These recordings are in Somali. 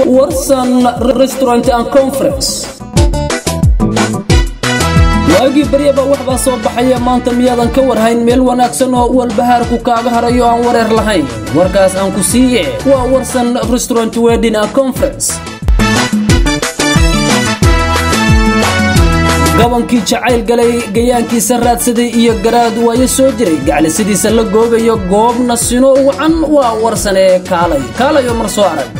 warsan restaurant and conference waagii baryaba waxbaa soo baxaya maanta miyaadan ka warhayn meel wanaagsan oo walbahaarku kaaga harayo aan wareer lahayn warkaas aan ku siiye waa warsan restaurant wedding and conference gabankii jacayl galay gayaankiisa raadsaday iyo garaad waayo soo jiray gaclisidiisa la goobayo goobna sino wacan waa warsanee kaalay kaalayo mar soo arag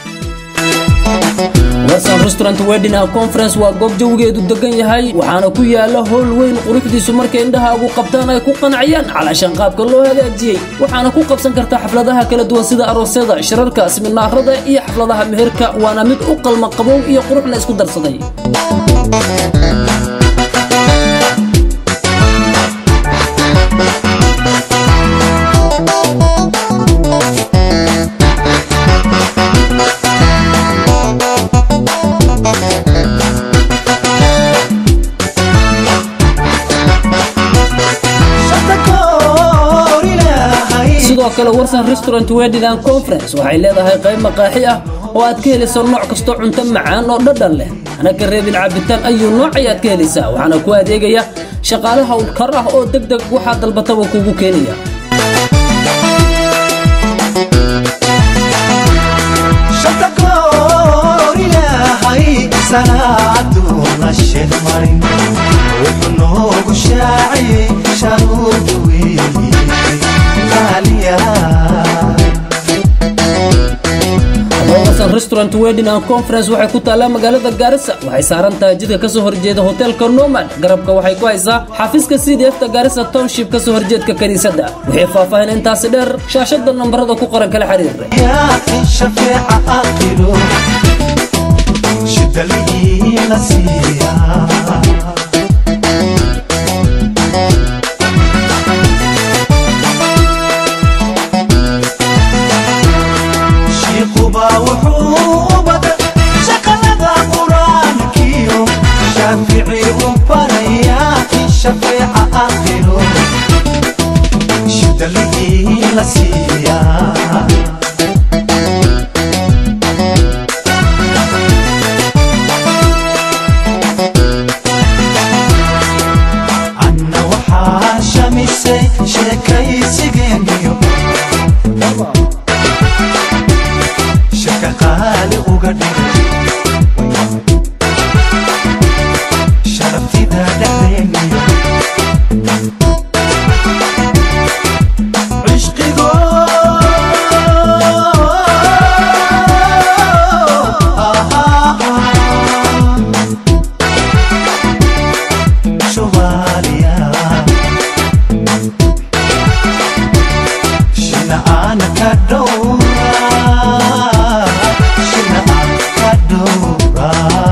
warsan restaurant wedding and conference waa goob jawigeedu degan yahay waxaana ku yaala howl weyn quruxdiisu markay indhahaagu qabtaan ay ku qanciyaan calaashan qaabka loo hagaajiyey waxaana ku qabsan kartaa xafladaha kala duwan sida aroosyada shirarka siminaarada iyo xafladaha meherka waana mid u qalma qabow iyo quruxna isku darsaday sidoo kale warsan restaurant wedding and conference waxay leedahay qayb maqaaxi ah oo aad ka helayso nooc kastoo cunto macaan oo dhadhan leh hana ka reebin cabitaan ayuu nooc ayaad ka helaysaa waxaana ku adeegaya shaqaale howlkar ah oo deg deg waxaa dalbataba kugu keenaya sanaaduuna sheeg marin wuxuu noogu shaaciyey sharuuda weeye warsan restaurant wedding and conference waxay ku taallaa magaalada gaarisa waxay saaran tahay jidka kasoo horjeeda hoteelka nomad garabka waxay ku haysaa xafiiska c d f ta gaarisa township kasoo horjeedka kiniisadda wixii faahfaahin intaasi dheer shaashada nambarada ku qoran kala xiriir yaakin shafeeca aqiro shidalii la siiyaa shiiqubaa wuxuu u badan shaqalada qur-aankiyo shaafici u barayaa in shafeeca aqiro shidalii la siiyaa anna waxaa shamisay sheekaysigeeniyo shaka qaali uga dhigay sharaftida dhexdeeniyo cishqigo Somalia Shina ana kadora Shina ana kadora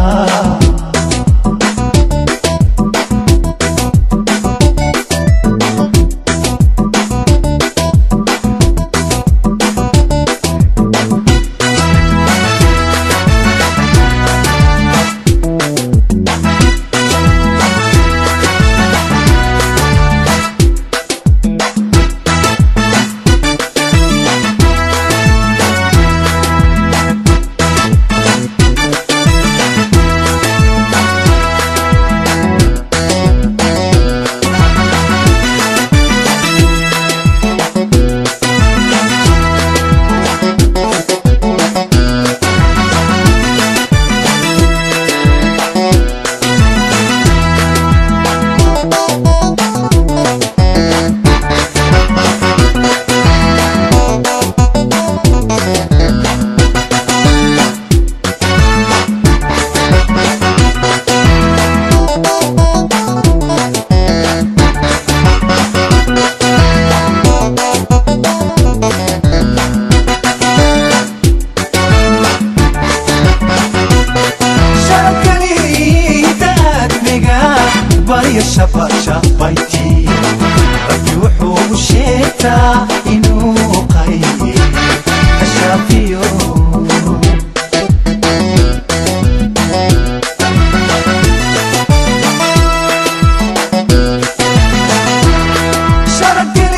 baryo shabashabayti rabbi wuxuu u sheegtaa inuu qayye ashaafiyo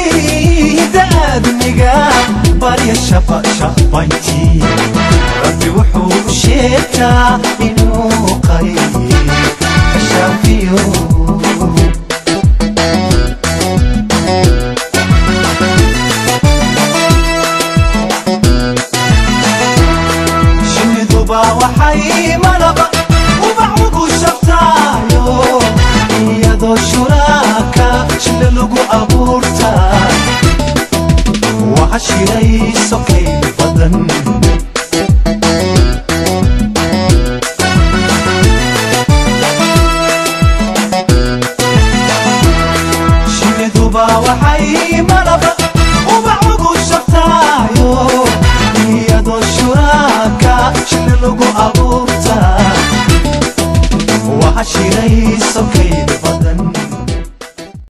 sharafgeliida aadmiga baryo shabashabayti rabbi wuxuu u sheegtaa inuu qayb ka shaafiyo shiniduba waxay malaba ubax ugu shabtaayo iyadoo shuraaka shile lagu abuurtaa waxa shiray sokayl badan shiniduba waxay malaba ubax ugu shabtaayo iyadoo shuraaka shile lagu abuurtaa waxa shiray sokayl badan